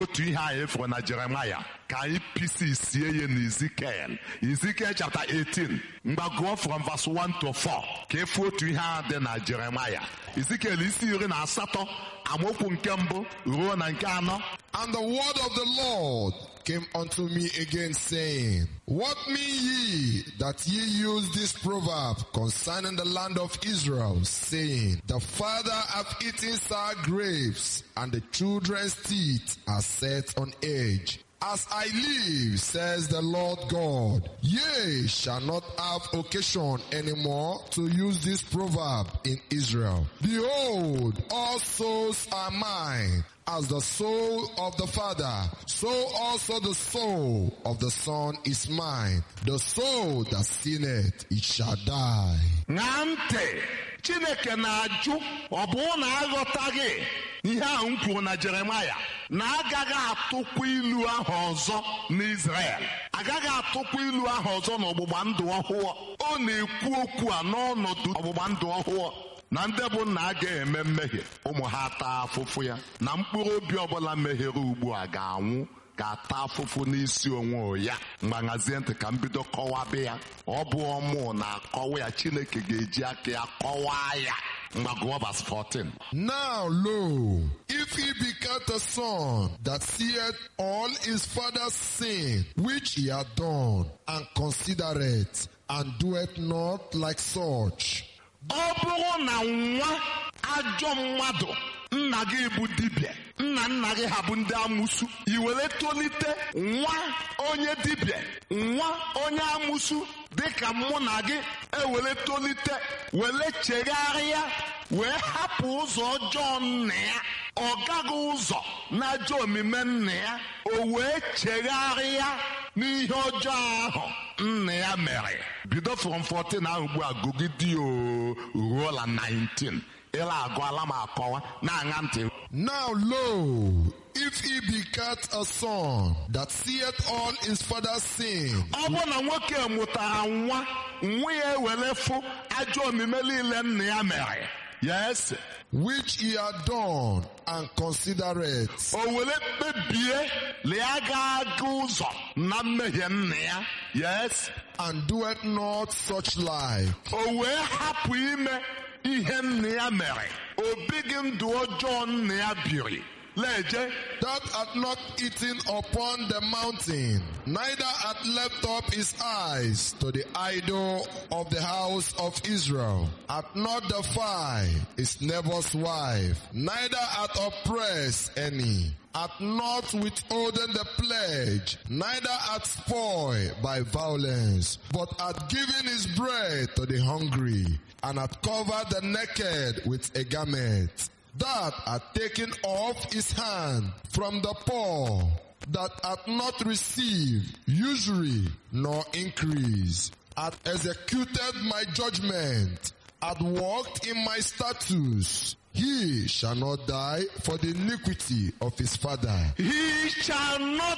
otu ihe anyị fụrụ na jeremaya ka anyị pisi sie ya na izikel izikel chapter 18 mgbagụọ from verse 1 to 4 ka efu otu ihe a dị na jeremaya izikel isi iri na asatọ amaokwu nke mbụ ruo na nke anọ And the word of the Lord came unto me again, saying, What mean ye that ye use this proverb concerning the land of Israel, saying, The father hath eaten sour grapes, and the children's teeth are set on edge. As I live, says the Lord God, ye shall not have occasion anymore to use this proverb in Israel. Behold, all souls are mine. As the soul of the Father, so also the soul of the Son is mine. The soul that sinneth, it shall die. ṅaa ntị chineke na-ajụ ọ bụrụ na aghọtaghị ihe ahụ m kwuru na jeremaya na agaghị atụkwa ilu ahụ ọzọ n'izrel agaghị atụkwa ilu ahụ ọzọ n'ọgbụgba ndụ ọhụụ ọ na-ekwu okwu a n'ọnọdụ ọgbụgba ndụ ọhụụ na ndị bụ nna a ga-eme mmehie ụmụ ha taa afụfụ ya na mkpụrụ obi ọbụla mehiere ugbu a ga-anwụ ga-ata afụfụ n'isi onwe ya mgbanhazie ntị ka m bido kọwabe ya ọ bụ ọmụ na-akọwa ya chineke ga-eji aka ya kọwaa ya mgbagụọ vas 14 Now lo, if he begat a son that seeth all his father's sin which he had done, and considereth, and doeth not like such, ọ bụrụ na nwa ajọ mmadụ nna gị bụ dibịa nna nna gị ha bụ ndị amụsu i were tolite nwa onye dibịa nwa onye amụsu dịka mụ na gị ewere tolite were chegharịa wee hapụ ụzọ ọjọọ nna ya ọ gaghị ụzọ n'ajọ omume nna ya o wee chegharịa n'ihe ọjọọ ahụ nna ya mere bido from 14 ahụ ugbu a gụgide o ruo la 19 ịla agụala m akọwa na-aṅa ntị Now lo, if he begat a son that seeth all his father's sin, ọ bụ na nwoke mụtara nwa nwa ya ewere fụ ajọ omume niile nna ya mere yes which he had done, and considereth, o were kpebie lee ga aga ụzọ na mmehie nna ya yes and doeth not such like, o wee hapụ ime ihe nna ya mere o bighị ndụ ọjọọ nna ya biri leje that hath not eaten upon the mountain, neither hath left up his eyes to the idol of the house of Israel, hath not defied his neighbor's wife, neither hath oppressed any, hath not withholden the pledge, neither hath spoiled by violence, but hath given his bread to the hungry, and hath covered the naked with a garment that hath taken off his hand from the poor, that hath not received usury nor increase, hath executed my judgment, hath walked in my statutes. He shall not die for the iniquity of his father. he shall not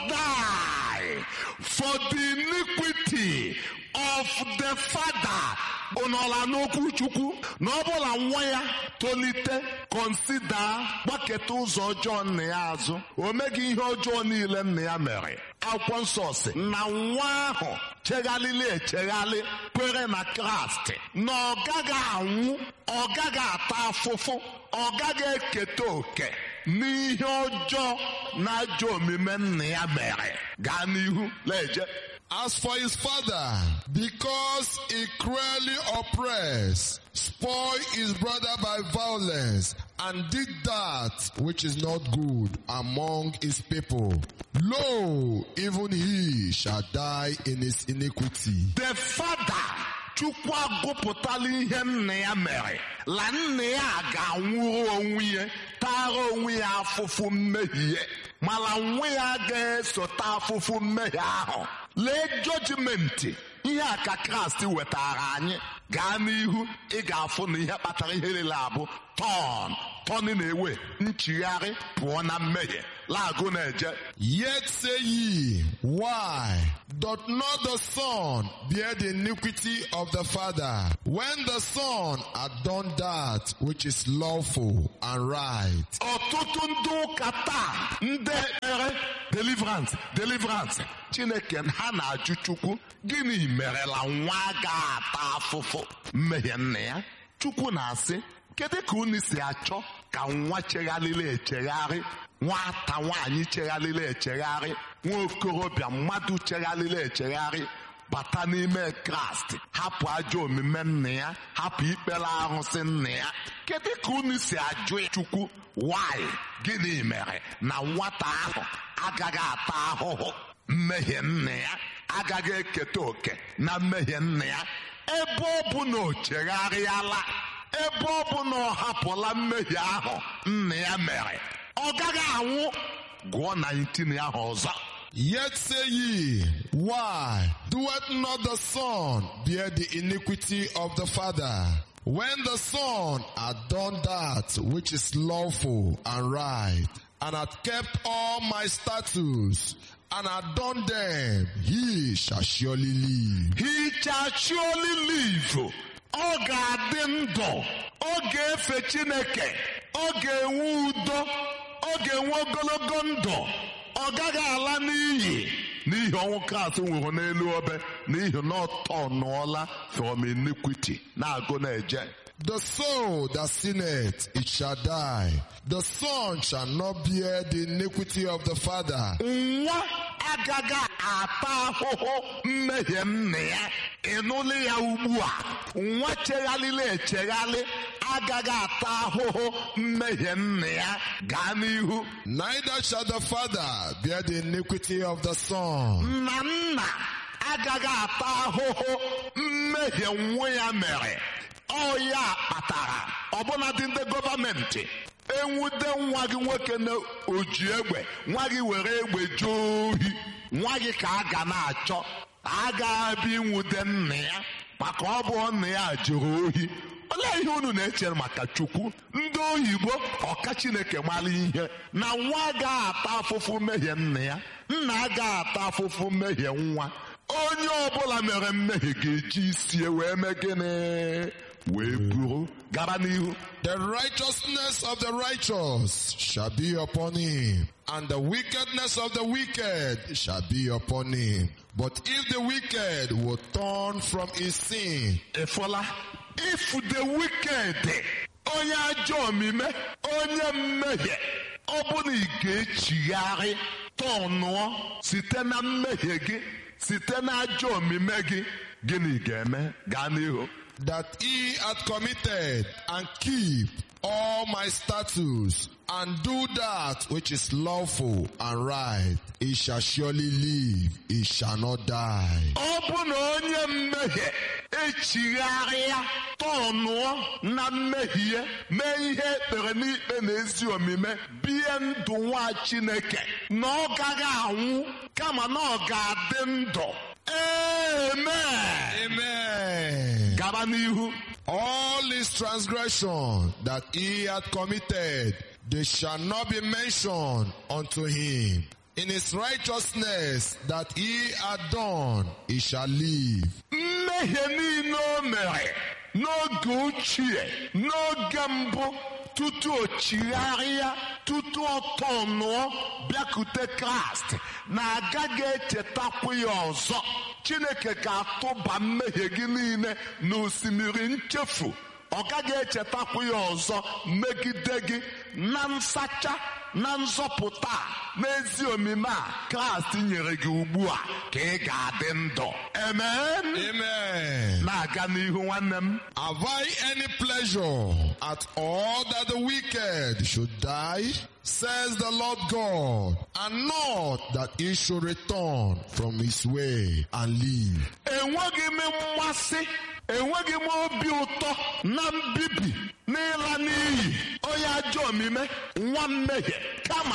die for the iniquity of the father ụnọla n'okwu chukwu na ọ bụla nwa ya tolite konsida gbaketa ụzọ ọjọọ nna ya azụ o meghị ihe ọjọọ niile nna ya mere akwụkwọ nsọ si na nwa ahụ cheghalịla echeghalị kwere na kraịst na ọ gaghị anwụ ọ gaghị ata afụfụ ọ gaghị eketa oke n'ihe ọjọọ na ajọ omume nna ya mere gaa n'ihu leje As for his father, because he cruelly oppressed, spoiled his brother by violence, and did that which is not good among his people, lo, even he shall die in his iniquity. the father chukwu agụpụtala ihe nna ya mere la nna ya ga-anwụrụ onwe ya tara onwe ya afụfụ mmehie mana nwa ya ga-esota afụfụ mmehie ahụ lee jọjimenti ihe a ka kraịst wetara anyị gaa n'ihu ị ga-afụ na ihe kpatara ihe niile abụ tọn tọn na-ewe nchigharị pụọ na mmehie laagụ na-eje Yet say ye, Why doth not the Son bear the iniquity of the Father? When the Son had done that which is lawful and right. ọtụtụ ndị ụka taa ndị ekpere deliverance deliverance chineke ha na-ajụ chukwu gịnị merela nwa ga-ata afụfụ mmehie nna ya chukwu na-asị kedu ka unu si achọ ka nwa chegharịrị echegharị nwata nwaanyị chegharịrị echegharị nwa okorobịa mmadụ chegharịrị echegharị bata n'ime kraịst hapụ ajọ omume nna ya hapụ ikpere arụsị nna ya kedu ka unu si ajụ ya chukwu nwanyị gịnị mere na nwata ahụ agaghị ata ahụhụ mmehie nna ya agaghị eketa oke na mmehie nna ya ebe ọ bụ na o chegharịala ebe ọ bụ na ọ hapụla mmehie ahụ nna ya mere ọ gaghị anwụ gụọ 19 ahụ ọzọ Yet say ye, Why doeth not the Son bear the iniquity of the Father? When the Son had done that which is lawful and right, and hath kept all my statutes, and hath done them, he shall surely live. he shall surely live ọ ga-adị ndụ ọ ga-efe chineke ọ ga-enwe udo ọ ga-enwe ogologo ndụ ọ gaghị ala n'iyi n'ihi ọnwụ kraịst nwụrụ n'elu obe n'ihi na ọ tọnụọla from iniquity na-agụ na-eje The soul that sinneth, it shall die. The Son shall not bear the iniquity of the Father. nwa agaghị ata ahụhụ mmehie nna ya ịnụlụ ya ugbu a nwa chegharịrị echegharị agaghị ata ahụhụ mmehie nna ya gaa n'ihu Neither shall the Father bear the iniquity of the Son. na nna agaghị ata ahụhụ mmehie nwa ya mere ọ ya kpatara ọbụnadị ndị gọọmenti enwude nwa gị nwoke na oji egbe nwa gị were egbe jee ohi nwa gị ka a ga na-achọ a ga-abịa inwude nna ya maka ọ bụ nna ya jere ohi olee ihe unu na-eche maka chukwu ndị oyibo ọka chineke mara ihe na nwa ga-ata afụfụ mmehie nna ya nna ga-ata afụfụ mmehie nwa onye ọbụla mere mmehie ga-eji isi wee mee gịnị wee buru gara n'ihu The righteousness of the righteous shall be upon him, and the wickedness of the wicked shall be upon him. But if the wicked will turn from his sin, ịfụla if the wicked onye ajọ omume onye mmehie ọ bụ na ị ga-echigharị tọnụọ site na mmehie gị site na ajọ omume gị gịnị ga-eme gaa n'ihu that he hath committed and keep all my statutes and do that which is lawful and right, he shall surely live, he shall not die. ọ bụ na onye mmehie echigharịa tọnụọ na mmehie mee ihe ekpere n'ikpe na ezi omume bie ndụ nwa chineke na ọ gaghị anwụ kama na ọ ga-adị ndụ amen Amen. gaba n'ihu All his transgression that he hath committed, they shall not be mentioned unto him. In his righteousness that he hath done, he shall live. mmehie niile o mere n'oge ochie n'oge mbụ tutu o chigharịa tutu ọ tọnụọ bịakute kraịst na agaghị echetakwa ya ọzọ chineke ga-atụba mmehie gị niile n'osimiri nchefu ọ gaghị echetakwa ya ọzọ megide gị na nsacha na nzọpụta a, n'ezi omume a kraịst nyere gị ugbu a ka ị ga-adị ndụ amen Amen. na-aga n'ihu nwanne m Have I any pleasure at all that the wicked should die? Says the Lord God, and not that he should return from his way and live. enweghị m mmasị enweghị m obi ụtọ na mbibi n'ịla n'iyi onye ajọ omume nwa mmehie kama ka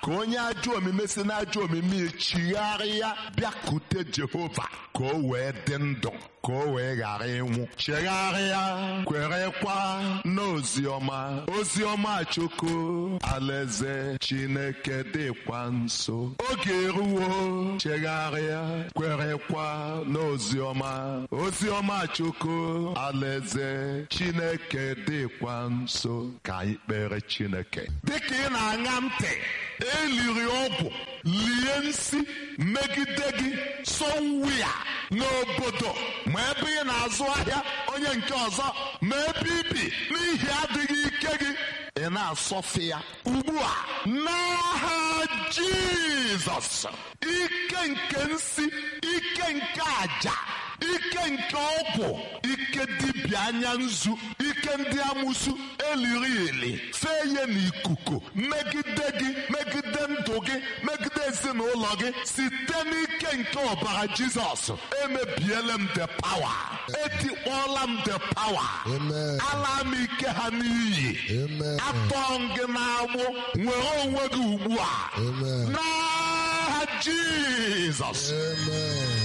ka onye ajọ omume si n'ajọ omume chigharịa bịakute jehova ka o wee dị ndụ ka o wee ghara ịnwụ chegharịa kwerekwa n'oziọma oziọma chukwu alaeze chineke dịkwa nso oge eruwo chegharịa kwerekwa n'oziọma oziọma chukwu alaeze chineke dịkwa nso ka anyị kpere chineke dịka ị na-aṅa ntị eliri ọgwụ lie nsi megide gị sọwia n'obodo ma ebe ị na-azụ ahịa onye nke ọzọ ma ebe ibi n'ihi adịghị ike gị ị na-asọfe ya ugbu a n'aha jizọs ike nke nsi ike nke aja ike nke ọgwụ ike dibịa anya nzu ike ndị amụsu eliri ili fee ya n'ikuku megide gị megide ndụ gị megide ezinụlọ gị site n'ike nke ọbara jizọs emebiela m the power etikpọọla m the power Amen. ala m ike ha n'iyi Amen. atọ m gị n'agbụ nwere onwe gị ugbu a Amen. n'aha jizọs Amen.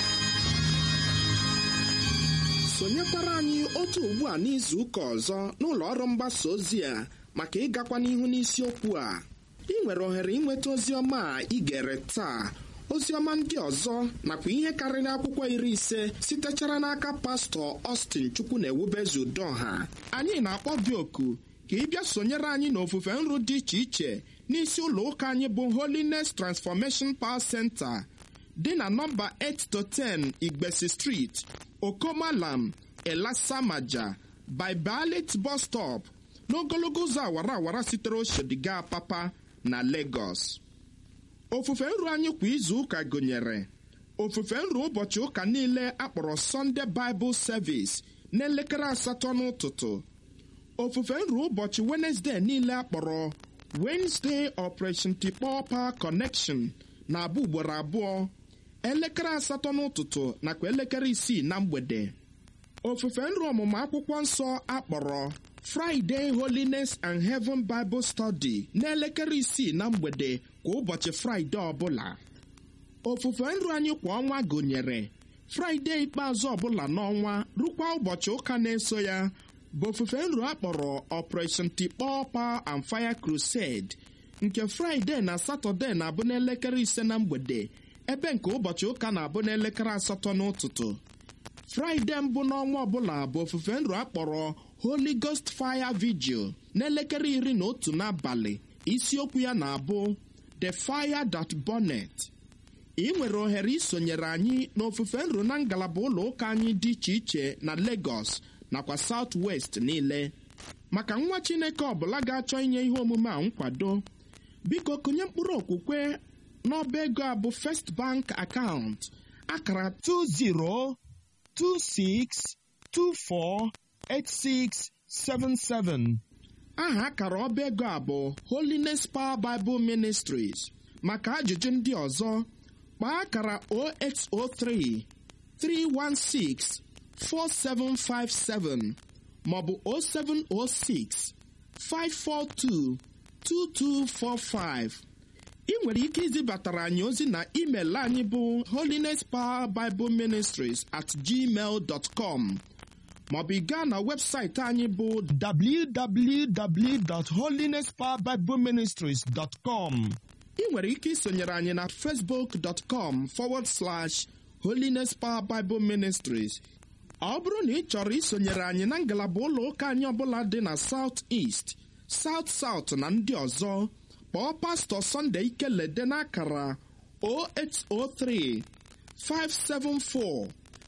sonyekwara anyị otu ugbu a n'izu ụka ọzọ n'ụlọ ọrụ mgbasa ozi a maka ịgakwa n'ihu n'isiokwu a ị nwere ohere ịnweta ozi ọma a ị gere taa ozi ọma ndị ọzọ nakwa ihe karịrị akwụkwọ iri ise sitechara n'aka pastọ Austin chukwu na ewubezu udoha anyị na-akpọ gị oku ka ị bịa sonyere anyị n'ofufe nru dị iche iche n'isi ụlọ ụka anyị bụ Holiness Transformation Power Center dị na nọmba 8 to 10 Igbesi Street, Okomalam, Elasamaja, Bibalit bus stop n'ogologo ụzọ awara awara sitere Oshodiga Papa na Lagos. Ofufe nru anyị kwa izu ụka gụnyere ofufe nru ụbọchị ụka niile akpọrọ Sunday Bible Service n'elekere asatọ n'ụtụtụ ofufe nru ụbọchị Wednesday niile akpọrọ Wednesday Operation Tikpọ Power Connection na-abụ ugboro abụọ elekere asatọ n'ụtụtụ nakwa elekere isii na mgbede ofufe nru ọmụmụ akwụkwọ nsọ akpọrọ Friday Holiness and Heaven Bible Study n'elekere isii na mgbede kwa ụbọchị Fraịde ọbụla ofufe nru anyị kwa ọnwa gụnyere Fraịde ikpeazụ ọbụla n'ọnwa rukwa ụbọchị ụka na-eso ya bụ ofufe nru akpọrọ Operation Tikpọ Power and Fire Crusade nke Fraịde na Satọde na-abụ n'elekere ise na mgbede ebe nke ụbọchị ụka na-abụ n'elekere asatọ n'ụtụtụ fraịde mbụ n'ọnwa ọbụla bụ ofufe nru akpọrọ Holy Ghost Fire Vigil n'elekere iri na otu n'abalị isiokwu ya na-abụ The Fire That Burneth ị nwere ohere isonyere anyị n'ofufe nru na ngalaba ụlọ ụka anyị dị iche iche na Lagos nakwa South West niile maka nwa Chineke ọbụla ga-achọ inye ihe omume a nkwado biko kụnye mkpụrụ okwukwe n'ọba ego a bụ First Bank account akara 2026248677 aha akara ọba ego a bụ Holiness Power Bible Ministries maka ajụjụ ndị ọzọ kpaa akara 0803 316 4757 maọbụ 0706 542 2245 ị nwere ike izibatara anyị ozi na email anyị bụ holiness power bible ministries at gmail dot com maọbụ ị gaa na webụsaịtị anyị bụ www.holinesspowerbibleministries.com ị nwere ike isonyere anyị na facebook.com forward slash holiness power bible ministries ọ bụrụ na ị chọrọ isonyere anyị na ngalaba ụlọ ụka anyị ọbụla dị na south east south south na ndị ọzọ kpọọ pastọ Sunday Ikelede n'akara 0803 574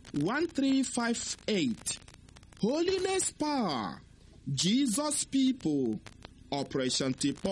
1358 Holiness Power Jesus People Operation Tipo